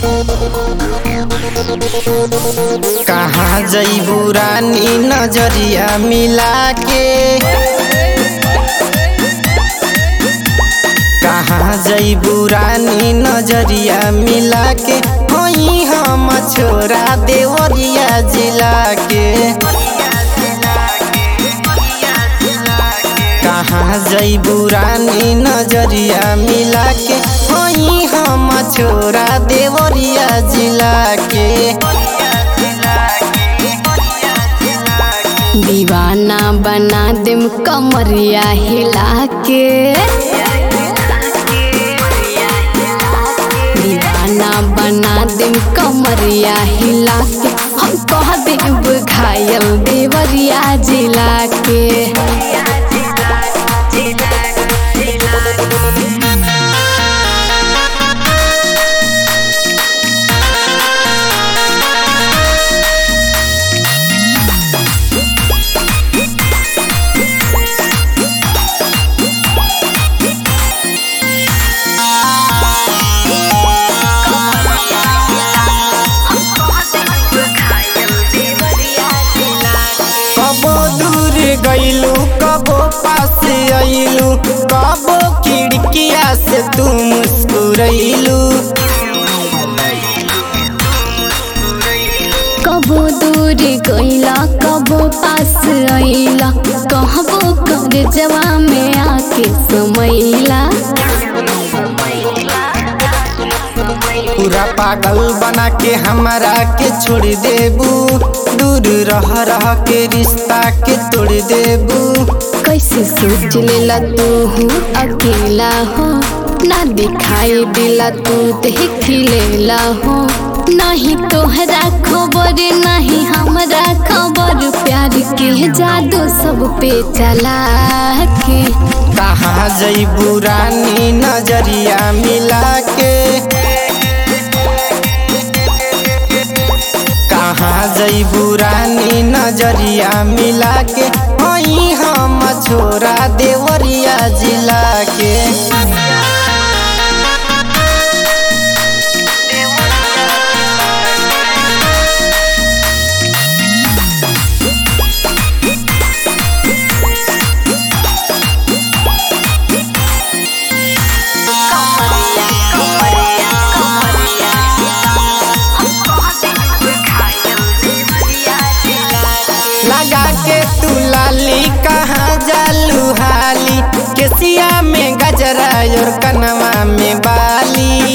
कहाँ जईबू रानी नजरिया मिला के कहाँ जईबू रानी नजरिया मिला के होई हम छोरा देवरिया जिला के कहाँ जईबू रानी नजरिया मिला के होई हम छोरा देवरिया जिला के दीवाना बना देम कमरिया हिला के दीवाना बना देम कमरिया हिला के हम कह देब घायल देवरिया जिला के कबो दूर गईलू कबो पास आईलू कबो खिड़किया से तू मुस्कुरैलू कबो दूर गईला कबो पास आईला कहबो कर जवा में आके समैला पूरा पागल बना के हमरा के छोड़ देबू दूर रह रह के रिश्ता के तोड़ देबू कैसे सोच लेला तू हूँ अकेला हो ना दिखाई दिला तू देख लेला हो नहीं तोहरा खबर नहीं हमरा खबर प्यार के जादू सब पे चला के कहाँ जईबू रानी नजरिया मिला के कहाँ जईबू रानी नजरिया मिला के होई हम छोरा देवरिया जिला के लगा के तू लाली कहाँ जालू हाली केसिया में गजरा और कनवा में बाली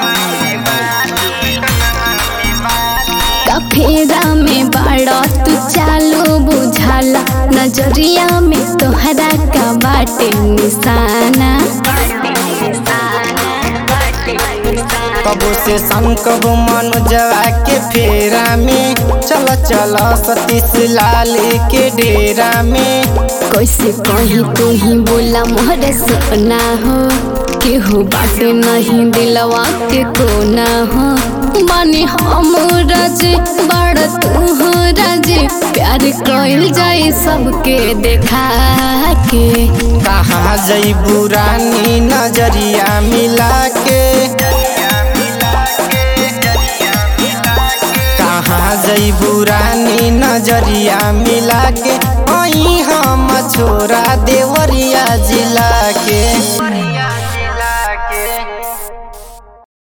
कफेरा में बाड़ा तू चालू बुझाला नजरिया में तोहरा का बाटे निशाना कबो से संकब मनोजवा के फेरा में चल चल सतीश लाल के डेरा में कैसे कहीं तू ही बोला मोहरे सपना हो केहू बाटे नहीं दिलवा के कोना हो बानी हम राज बड़ तू हो राज प्यार कइल जाए सबके देखा के कहाँ जईबू रानी नजरिया मिला के कहाँ जईबू रानी नजरिया मिला के